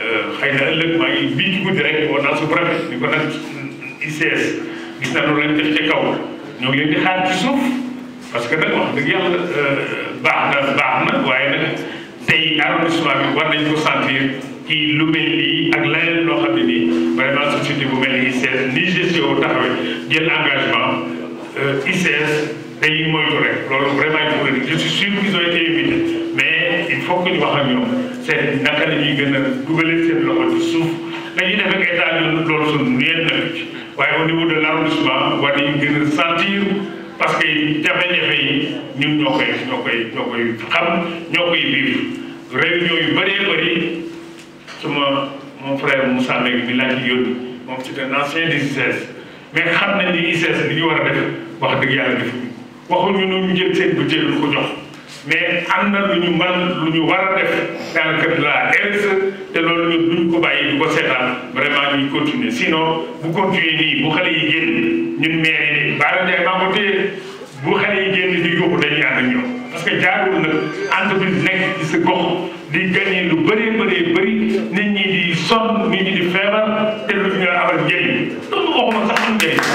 xëy na ëllëg maa ngi bii ci guddi rek war naa su préfet ni ko nag ICS gis na loolu lañ def ci kaw ñoo ngi leen di xaar ci suuf parce que nag wax dëgg yàlla baax na baax na waaye nag tey arrondissement bi war nañ ko sentir ci lu mel nii ak leneen loo xam ne nii vraiment société bu mel ni ICS ni GCO taxawee jël engagement ICS day moytu rek loolu vraiment il faut que je suis sûr qu'ils ont été invités mais il faut que ñu wax ak ñoom seen naka la ñuy gën a dugalee seen loxo ci suuf dañuy def ak état ñun loolu suñu yéen na ci waaye au niveau de l' arrondissement war nañu gën a sentir parce que jafe-jafe yi ñun ñoo koy ñoo koy ñoo koy xam ñoo koy vivre réunion yu bëree bëri suma mon frère Moussa Mbengue mi laa ci yónni moom c'est un ancien des ICS mais xam nañ ni ICS li ñu war a def wax dëgg yàlla defuñu waxuñu nu ñu jël seen budget lu ko jox mais am na lu ñu man lu ñu war a def dans le cadre de la RSE te loolu ñun duñ ko bàyyi di ko seetaan vraiment ñuy continuer sinon bu continuer nii bu xale yi génn ñun maire yi baara Ndiaye maa ko téye bu xale yi génn di yóbbu dañuy ànd ak ñoom parce que jaarul nag entreprise nekk ci sa gox di gagné lu bëree bëree bëri nit ñi di sonn nit ñi di feebar te lu ñu amal njëriñ loolu waxuma sax am njëriñ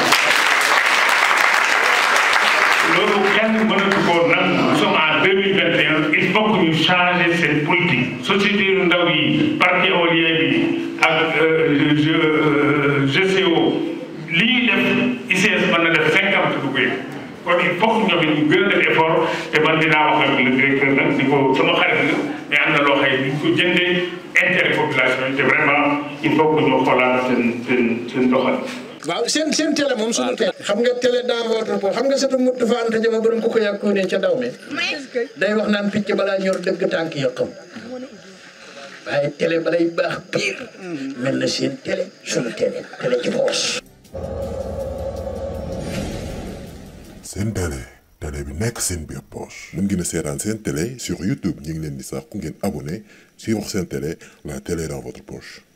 loolu kenn mënatu koo nangu nous sommes en 2021 il faut que ñu changer seen politique société yu ndaw yi parc éolien bi ak GCO li ñuy def ICS mën na def cinquante du ko yëg kon il faut que ñoom it ñu gën a def effort te man dinaa wax ak le directeur nag ni ko sama xarit la mais am na loo xëy duñ ko jëndee intérêt population yi te vraiment il faut que ñu xoolaat seen seen seen doxal waaw seen seen télé moom suñu télé xam nga télé dans votre poche xam nga satu mut dafa anta jama borom ko ko yàkkoo ne ca daw me day wax naan picc balaa ñor dëgg tànk yëqam waaye télé balay baax pire mel na seen télé suñu télé télé ci poche seen télé télé bi nekk seen biir poche mën ngeen a seetaan seen télé sur YouTube ñu ngi leen di sax ku ngeen abonné sur seen télé la télé dans votre poche